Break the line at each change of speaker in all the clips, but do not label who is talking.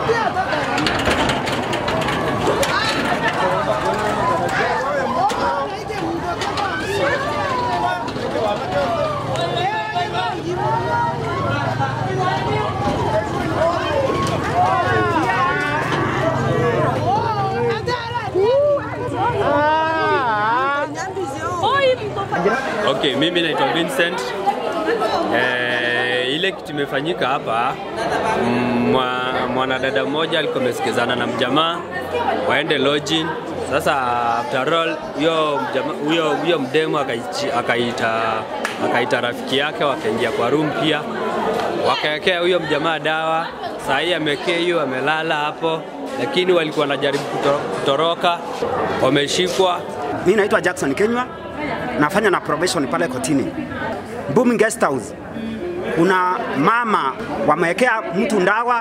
Okay, mimi naitwa Vincent. Eh, ile kitu imefanyika hapa, mwa, mwanadada mmoja alikuwa amesikizana na mjamaa waende lodging. Sasa after all huyo mjama- huyo huyo mdemu akaichi- akaita akaita rafiki yake wakaingia kwa room pia wakawekea huyo mjamaa dawa. Saa hii amekea hiyo amelala hapo, lakini walikuwa wanajaribu kuto- kutoroka, wameshikwa
Mimi naitwa Jackson Kenywa, nafanya na probation pale kotini Booming Guest House. Kuna mama wamewekea mtu ndawa,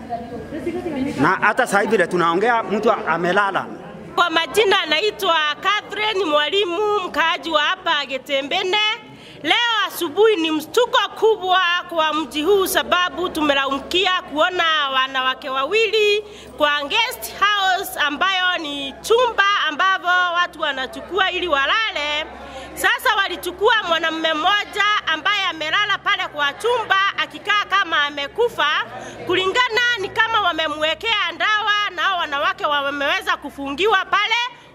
na hata sasa hivi vile tunaongea mtu amelala.
Kwa majina anaitwa Catherine Mwalimu, mkaaji wa hapa Getembene. Leo asubuhi ni mshtuko kubwa kwa mji huu, sababu tumelaumikia kuona wanawake wawili kwa guest house ambayo ni chumba ambavyo watu wanachukua ili walale. Sasa walichukua mwanamume mmoja ambaye amelala pale kwa chumba akikaa kama amekufa, kulingana ni kama wamemwekea ndawa, na hao wanawake wameweza kufungiwa pale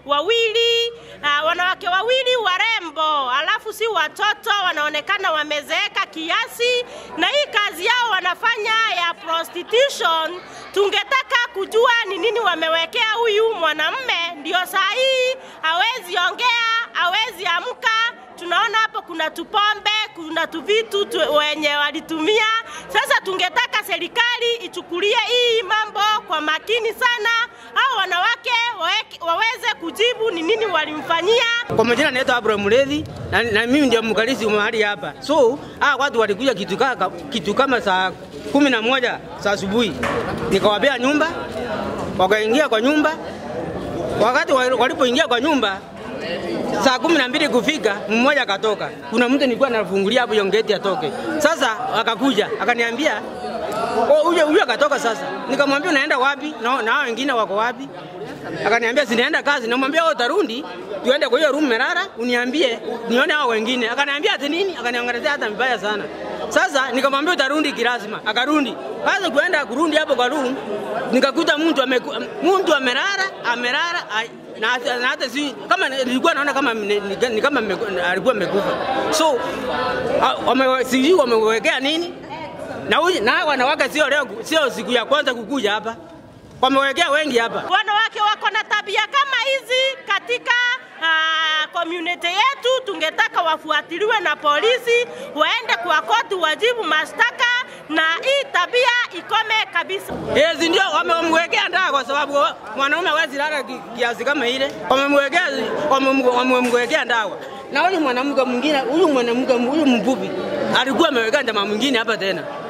wawili uh, wanawake wawili warembo, alafu si watoto, wanaonekana wamezeeka kiasi, na hii kazi yao wanafanya ya prostitution. Tungetaka kujua ni nini wamewekea huyu mwanamme, ndio saa hii hawezi ongea, hawezi amka. Tunaona hapo kuna tupombe, kuna tuvitu tu, wenye walitumia. Sasa tungetaka serikali ichukulie hii mambo kwa makini sana, hao wanawake waweke, waweze kujibu ni nini walimfanyia.
Kwa majina naitwa Abraham Mulethi na, na mimi ndio mkalisi mahali hapa. So hawa watu walikuja kitu, kaka, kitu kama saa kumi na moja saa asubuhi, nikawapea nyumba, wakaingia kwa nyumba. Wakati wa- walipoingia kwa nyumba saa kumi na mbili kufika, mmoja akatoka. Kuna mtu nilikuwa nafungulia hapo hiyo geti atoke. Sasa akakuja akaniambia "Oh, huyo huyo akatoka sasa. Nikamwambia unaenda wapi? Na na hao wengine wako wapi? Akaniambia sinaenda kazi. Namwambia wewe utarundi, tuende kwa hiyo room Merara, uniambie nione hao wengine. Akaniambia ati nini? Akaniongezea hata mbaya sana. Sasa nikamwambia utarundi kirasma. Akarundi. Sasa kuenda kurundi hapo kwa room, nikakuta mtu ameku, mtu amerara, amerara ai- na na hata si kama nilikuwa naona kama ni, ni, ni kama mme- alikuwa amekufa. So ah, wame sijui wamewekea nini? Na huyu na wanawake sio leo sio siku ya kwanza kukuja hapa. Wamewekea wengi hapa.
Wanawake wako na tabia kama hizi katika uh, community yetu. Tungetaka wafuatiliwe na polisi, waende kwa koti, wajibu mashtaka na hii tabia ikome kabisa.
Hizi ndio wamemwekea ndawa kwa sababu mwanaume hawezi lala ki- kiasi kama ile. Wamemwekea wamem- wamemwekea ndawa. Na huyu mwanamke mwingine, huyu mwanamke huyu mvuvi alikuwa ameweka ndama mwingine hapa tena.